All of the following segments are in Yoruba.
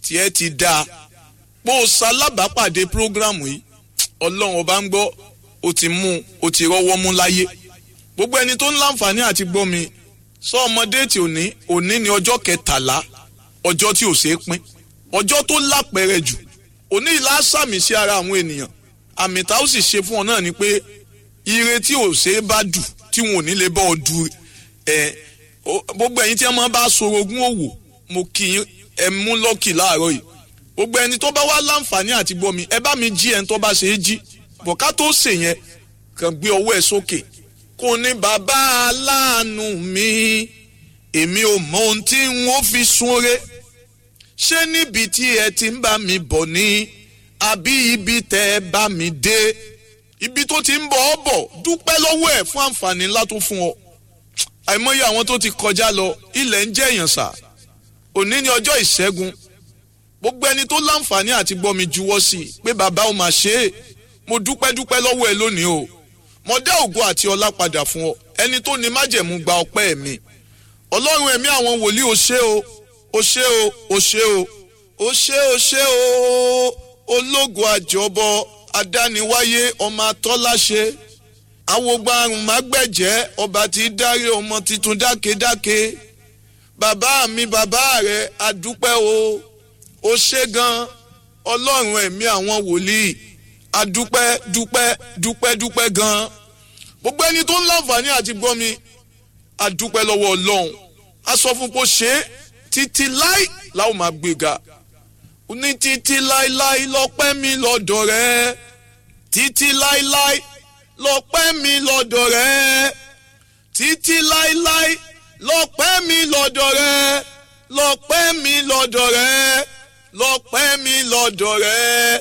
tiẹ̀ ti dáa bó o ṣalábàápàdé prógrámù yìí ọlọ́run ọba ń gbọ́ o ti mú o ti rọ́wọ́ mú láyé gbogbo ẹni tó ń láǹfààní àti gbọ́ mi sọ ọmọdé tí òní òní ni ọjọ́ kẹtàlá ọjọ́ tí ò ṣeé pín ọjọ́ tó lápẹẹrẹ jù òní ìlà sàmì sí ara àwọn ènìyàn àmì tá ó sì ṣe fún ọ náà ni pé ire tí ò ṣeé bá dù tí wọn ò ní lè bọ́ ọ dù ẹ gbogbo ẹ̀yin tí wọ́n máa bá sorogún òwò mo kì í ẹ mú lọ́kì láàárọ̀ yìí gbogbo ẹni tó bá wá láǹfààní àti gbọ́ mi ẹ bá mi jí ẹni tó bá ṣe é jí bọ̀ká tó ṣe yẹn kàn gbé ọwọ́ ẹ sókè kò ní bàbá aláàánú mi èmi ò mọ ohun tí n ó fi súnre ṣé níbi tí ẹ ti ń bá mi bọ̀ ni àbí ibi tẹ́ ẹ bá mi dé ibi tó ti ń bọ̀ ọ́ bọ̀ dúpẹ́ lọ́wọ́ ẹ̀ fún àǹfààní ńlá tó fún ọ àìmọye àwọn tó ti kọjá lọ ilẹ̀ ń jẹ́ èèyàn sà òní ni ọjọ́ ìṣẹ́gun gbogbo ẹni tó láǹfààní àti gbọ́ mi juwọ́ sí i pé bàbá ò máa ṣe é mo dúpẹ́ dúpẹ́ lọ́wọ́ ẹ lónìí o mo dá ògo àti ọlá padà fún ọ ẹni tó ní májẹ̀mú gba ọpẹ́ mi ọlọ́run ẹ̀mí àwọn wòlíì o ṣé o o ṣé o o ṣé o o ṣé o ṣé o ológo àjọbọ adániwáyé ọmọ atọ́láṣe awogbarun mágbẹ̀jẹ́ ọba tí dárí ọmọ titun dákedáke bàbá mi bàbá rẹ adúpẹ́ o ó ṣe gan ọlọ́run ẹ̀mí àwọn wòlíì adúpẹ́ dúpẹ́ dúpẹ́ dúpẹ́ gan gbogbo ẹni tó ń láǹfààní àti gbọ́ mi adúpẹ́ lọ́wọ́ ọlọ́run a sọ fún pé ó ṣe é títí láì láwọn máa gbéga ní títí láíláí lọ́pẹ́ mi lọ́dọ̀ rẹ títí láíláí lọ́pẹ́ mi lọ́dọ̀ rẹ títí láíláí lọ́pẹ́ mi lọ́dọ̀ rẹ lọ́pẹ́ mi lọ́dọ̀ rẹ lọ́pẹ́ mi lọ́dọ̀ rẹ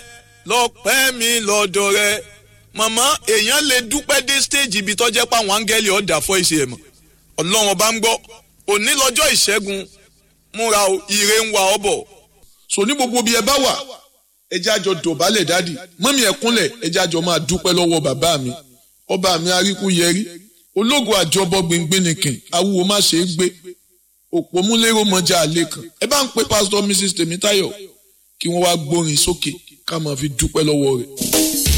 lọ́pẹ́ mi lọ́dọ̀ rẹ màmá èèyàn lè dúpẹ́ dé stage ibi tó jẹ́ pé àwọn áńgẹ́lì ọ̀dà fọ́ ìṣe ẹ̀ mọ̀ ọlọ́run ọba ń gbọ́ òní lọ́jọ́ ìṣẹ́gun múra ire ń wa ọ bọ̀ so ní gbogbo bí ẹ bá wà ẹ jẹ́ àjọ dọ̀bálẹ̀ dádì mọ́mí ẹ kúnlẹ̀ ẹ jẹ́ àjọ máa dúpẹ́ lọ́wọ́ bàbá mi ọba mi aríkú yẹrí ológo àjọbọ gbẹngbẹnìkìn awúwo má ṣe é gbé òpó múlẹ́rọ mọ́jà àlẹ́ kan ẹ bá ń pe pásítọ̀ mrs tèmítáyọ̀ kí wọ́n wá gbórin sókè ká máa fi dúpẹ́ lọ́wọ́ rẹ̀.